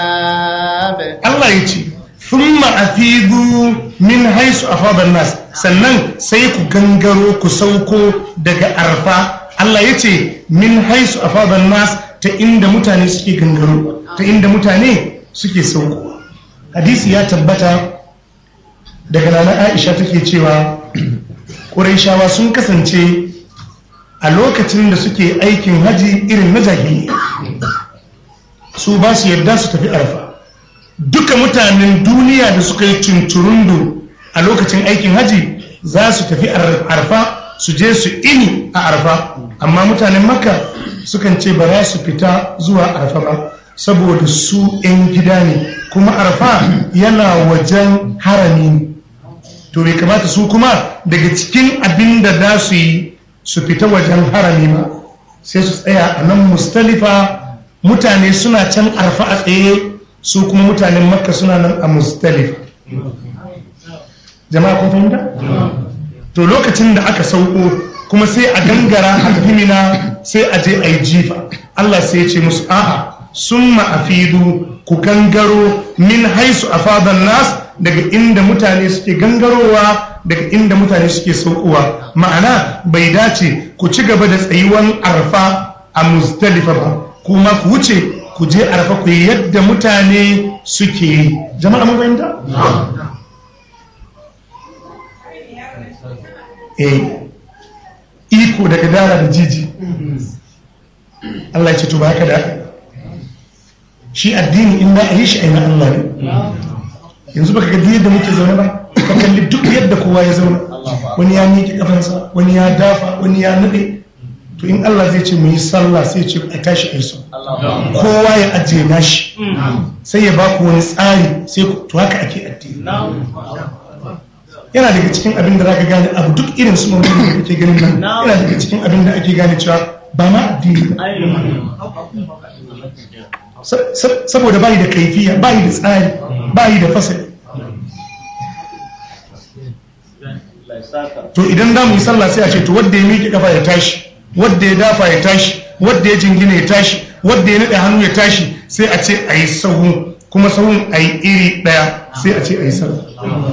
Allah ya ce thumma afidu min haisu afadan nas sannan sai ku gangaro ku sauko daga arfa Allah ya ce min haisu afadan nas ta inda mutane suke gangaro ta inda mutane suke sauko hadisi ya tabbata daga nana Aisha take cewa Qurayshawa sun kasance a lokacin da suke aikin haji irin na jahiliya su ba su yarda su tafi arfa duka mutanen duniya da suka yi cinturundu a lokacin aikin haji za su tafi arfa su je su ini a arfa amma mutanen makka sukan ce ba za su fita zuwa arfa ba saboda su 'yan gida ne kuma arfa yana wajen harami ne to bai kamata su kuma daga cikin abin da za su yi su fita wajen harami ba sai su tsaya a nan mustalifa mutane suna can arfa a tsaye su kuma mutanen makka suna nan a mustalifa jama'a kun fahimta to lokacin da aka sauko kuma sai a gangara a tafi mina sai a je a yi jifa Allah sai ya ce musu a'a sun ma'afidu ku gangaro min haisu a fadan nas daga inda mutane suke gangarowa daga inda mutane suke saukowa ma'ana bai dace ku ci gaba da tsayuwan arfa a mustalifa ba kuma ku wuce ku je arfa ku yi yadda mutane suke yi jama'a mun fahimta eh iko daga dara da jiji Allah ya ce to ba haka da haka shi addini in da a yi shi aina Allah ne yanzu baka ga yadda muke zaune ba ka kalli duk yadda kowa ya zauna wani ya miƙe kafansa wani ya dafa wani ya nade to in Allah zai ce mu yi sallah sai ce a tashi a yi kowa ya ajiye nashi sai ya baku wani tsari sai ku to haka ake addini yana daga cikin abin da zaka gane abu duk irin su mamman da kake ganin nan yana daga cikin abin da ake gane cewa ba ma addini saboda bayi da kaifiya bayi da tsari bayi da fasali to idan za mu yi sallah sai a ce to wadda ya miƙe kafa ya tashi wadda ya dafa ya tashi wadda ya jingina ya tashi wadda ya naɗe hannu ya tashi sai a ce a yi sahu kuma sahun a yi iri ɗaya sai a ce a yi sallah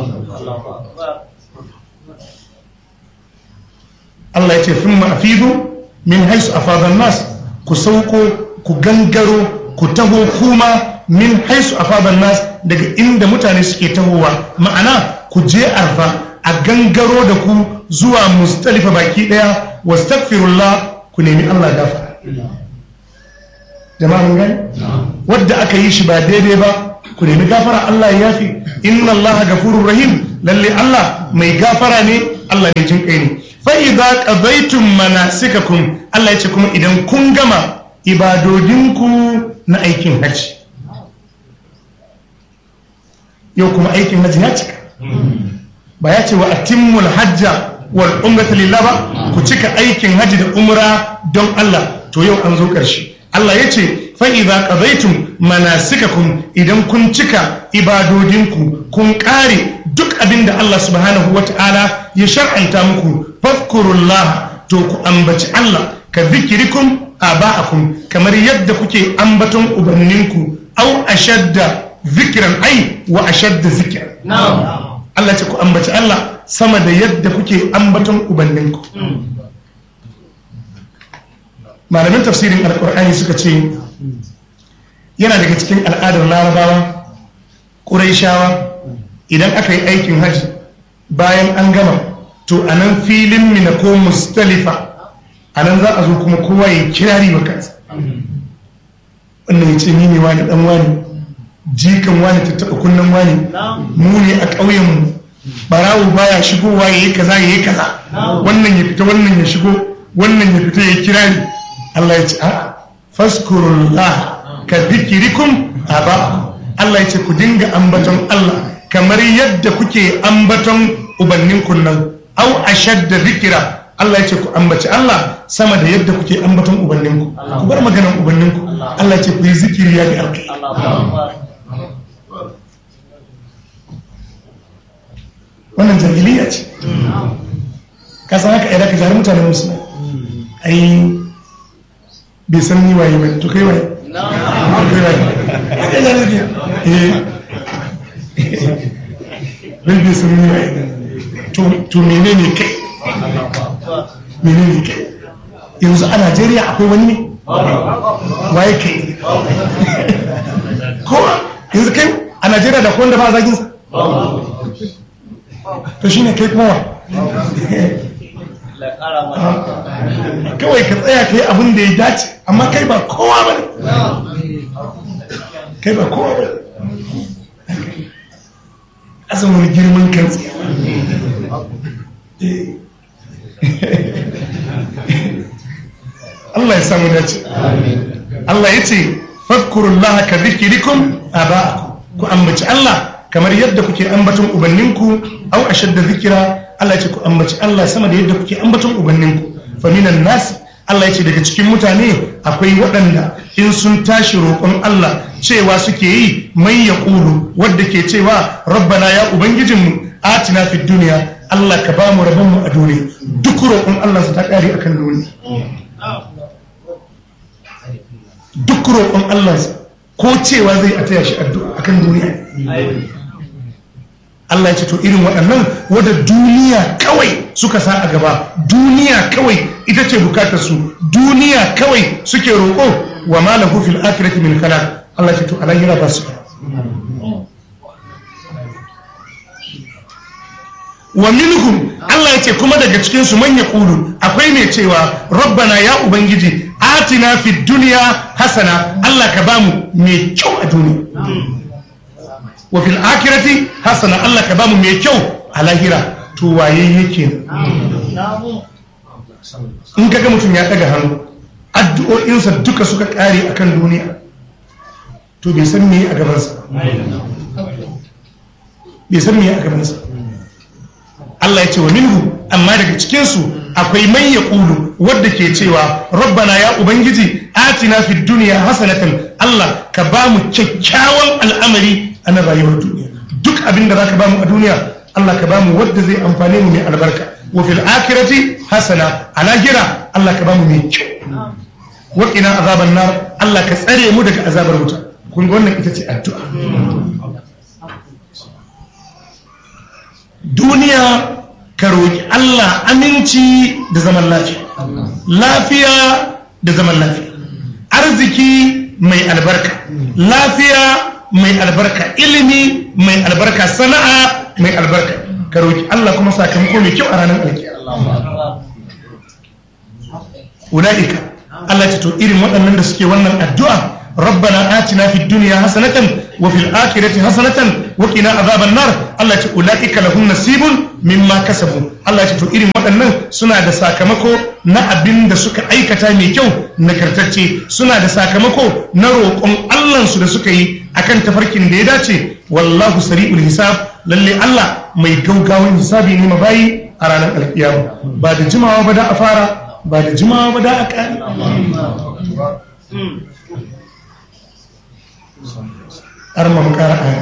Allah ya ce fin ma'afidu min haisu a fadar nas ku sauko ku gangaro ku taho kuma min haisu a fadar nas daga inda mutane suke tahowa ma'ana ku je arfa a gangaro da ku zuwa mustalifa baki daya wastaghfirullah ku nemi Allah gafara jama'a mun gani wadda aka yi shi ba daidai ba ku nemi gafara Allah ya yafi inna Allah gafurur rahim lalle Allah mai gafara ne Allah ne jin kai ne fa idza qadaytum manasikakum Allah ya ce kuma idan kun gama ibadodinku na aikin haji yau kuma aikin haji ya cika ba ya ce wa atimmul hajja wal umrata lillah ba ku cika aikin haji da umra don Allah to yau an zo ƙarshe Allah ya ce fa idza qadaytum manasikakum idan kun cika ibadodinku kun kare duk abin da Allah subhanahu wata'ala ya shar'anta muku fadhkurullah to ku ambaci Allah ka zikirikum aba'akum kamar yadda kuke ambaton ubanninku au ashadda zikiran ai wa ashadda zikir Allah ce ku ambaci Allah sama da yadda kuke ambaton ubanninku malamin tafsirin alkur'ani suka ce yana daga cikin al'adar larabawa ƙuraishawa idan aka yi aikin hajji bayan an gama to a nan filin mina ko mustalifa a nan za a zo kuma kowa ya kirari wa kansa wannan ya ce ni ne wani dan wani jikan wani ta taɓa kunnen wani mu ne a ƙauyenmu barawo baya shigowa ya yi kaza ya yi kaza wannan ya fita wannan ya shigo wannan ya fita ya kirari Allah ya ce a faskurullah ka zikirikum aba Allah ya ce ku dinga ambaton Allah kamar yadda kuke ambaton ubannin kunnan au ashadda zikira Allah ya ce ku ambaci Allah sama da yadda kuke ambaton ubanninku ku bar maganan ubanninku Allah ya ce ku yi zikiri ya ga alkai wannan jahiliya ce ka san haka idan ka jari mutane musu ai bai san ni waye ba to kai waye kai waye Rabbi sun yi to mene ne kai mene ne kai yanzu a Najeriya akwai wani ne waye kai kowa yanzu kai a Najeriya da kowanda ba a zaginsa to shi ne kai kuma kawai ka tsaya ka yi abin da ya dace amma kai ba kowa ba ne kai ba kowa ba azumin girman kan tsaye Allah ya samu dace Allah ya ce fadkurullaha ka zikirikum aba'akum ku ambaci Allah kamar yadda kuke ambaton ubanninku au ashadda zikira Allah ya ce ku ambaci Allah sama da yadda kuke ambaton ubanninku fa minan nas Allah ya ce daga cikin mutane akwai waɗanda in sun tashi roƙon Allah cewa suke yi mai ya ƙulu wadda ke cewa rabbana ya ubangijinmu atina fid duniya Allah ka ba mu rabonmu a duniya duk roƙon Allah su ta ƙare akan duniya duk roƙon Allah ko cewa zai a taya shi addu'a akan duniya Allah ya ce to irin waɗannan wadda duniya kawai suka sa a gaba duniya kawai ita ce bukatar su duniya kawai suke roƙo wa ma lahu fil akhirati min khalaq Allah ya ce to alayhira ba su wa minhum Allah ya ce kuma daga cikin su man yaqulu akwai mai cewa rabbana ya ubangiji atina fid dunya hasana Allah ka bamu mai kyau a duniya wa fil akhirati hasana Allah ka bamu mai kyau a lahira to waye yake in kaga mutum ya daga hannu addu'o'insa duka suka kare akan duniya to bai san me a gabansa bai san me a gabansa Allah ya ce wa minhu amma daga cikinsu akwai mai ya ƙulu wadda ke cewa rabbana ya ubangiji atina fid duniya hasanatan Allah ka ba mu kyakkyawan al'amari a na rayuwar duniya duk abin da zaka ba mu a duniya Allah ka ba mu wadda zai amfane mu mai albarka wa fil akhirati hasana a lahira Allah ka ba mu mai kyau wa qina azaban nar Allah ka tsare mu daga azabar wuta kun ga wannan ita ce addu'a duniya ka roƙi Allah aminci da zaman lafiya lafiya da zaman lafiya arziki mai albarka lafiya mai albarka ilimi mai albarka sana'a mai albarka ka roƙi Allah kuma sakamako mai kyau a ranar alkiyar ulaika Allah ce to irin waɗannan da suke wannan addu'a ربنا آتنا في الدنيا حسنة وفي الآخرة حسنة وقنا عذاب النار الله يقول أولئك لهم نصيب مما كسبوا الله يقول إرم waɗannan suna da sakamako na abin da suka aikata mai kyau nagartacce suna da sakamako na roƙon Allahnsu da suka yi akan tafarkin da ya dace wallahu sari'ul hisab lalle Allah mai gaugawan hisabi ne mabayi a ranar alkiyama ba da jimawa ba da a fara ba da jimawa ba da a ƙari har ma mu ƙara